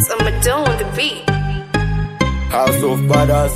So I'ma do on the beat. House of Badass.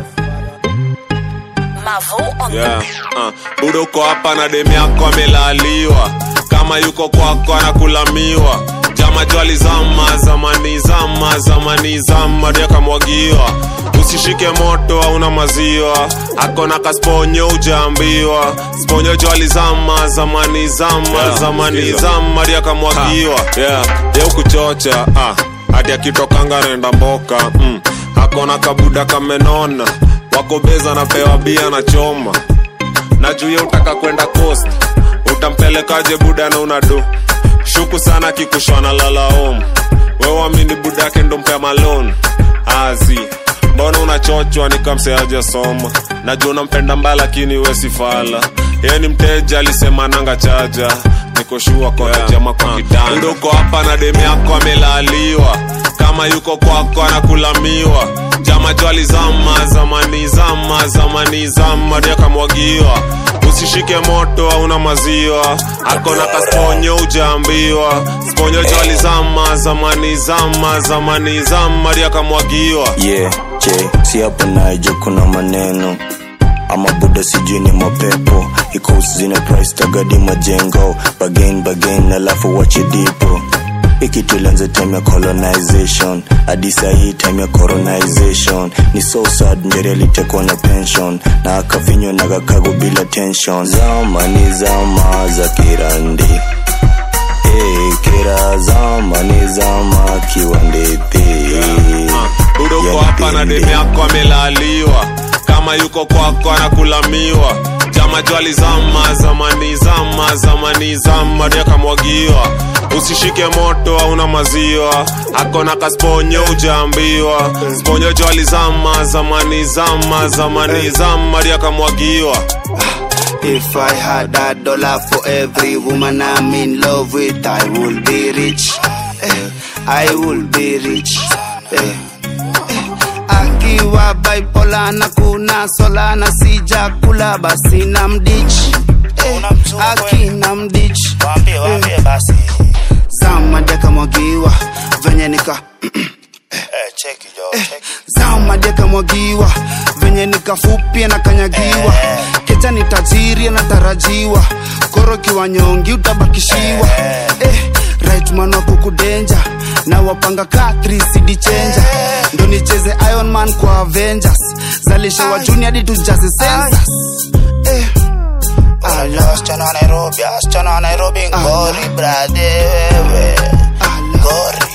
Mavo on yeah. uh, budo uko hapa na demu yako amelaliwa kama yuko kwako anakulamiwa jama jwali zama zamani zama zamani zama ndio akamwagiwa usishike moto hauna maziwa akona kasponyo ujaambiwa sponyo jwali zama zamani zama Yeah, zamani sikiza. zama ndio akamwagiwa yeah. ye ukuchocha ah. hadi akitokanga naenda mboka mm. akona kabuda kamenona wako beza napewa bia na choma na juu ya utaka kwenda coast utampelekaje buda na unado shuku sana kikushwana lalaom wewamini buda yake ndo mpea malon azi mbona unachochwa nikamseaja soma najua unampenda mbaya lakini we sifala yeye ni mteja alisema nanga chaja nikoshua kona yeah. jama kwa kitanda Buda uko hapa na demu yako amelaliwa kama yuko kwako anakulamiwa jama jwali zama zamani zama zamani zama ndio akamwagiwa usishike moto hauna maziwa akona kasponyo ujaambiwa sponyo jwali zama zamani zama zamani zama ndio akamwagiwa yeah, je si hapo naje kuna maneno ama buda sijui ni mapepo icos zina price tagadi majengo bagain bagain alafu wache dipo ikitulianza time ya colonization hadi sahii time ya coronization ni so sad njeri alitekwa na pension na akafinywa na kakago bila tension zama ni zama za kirandi hey, kira zama ni zama kiwandete udoko hapa na demu yako amelaliwa kama yuko kwako anakulamiwa jama jwali zama zamani zama zamani zama ndio akamwagiwa usishike moto hauna maziwa akona kasponyo ujaambiwa sponyo jwali zama zamani zama zamani zama ndio akamwagiwa If I had a dollar for every woman I'm in love with, I would be rich. Eh, I would be rich. Eh, eh. Akiwa bipolar na kuna sola na sija kula basi na mdich. Eh, akina mdich. Waambie, waambie basi. Sama deka mwagiwa venye nika Eh, cheki jo, cheki. zama deka mwagiwa venye nikafupia na kanyagiwa kecha ni tajiri anatarajiwa koro kiwa nyongi utabakishiwa eh, right man wako kudenja na wapanga ka 3 cd chenja ndo nicheze iron man kwa avengers zalishe wa juni hadi tujaze census eh, Unajua wasichana wa Nairobi, wasichana wa Nairobi ngori brade wewe. ala, Ngori.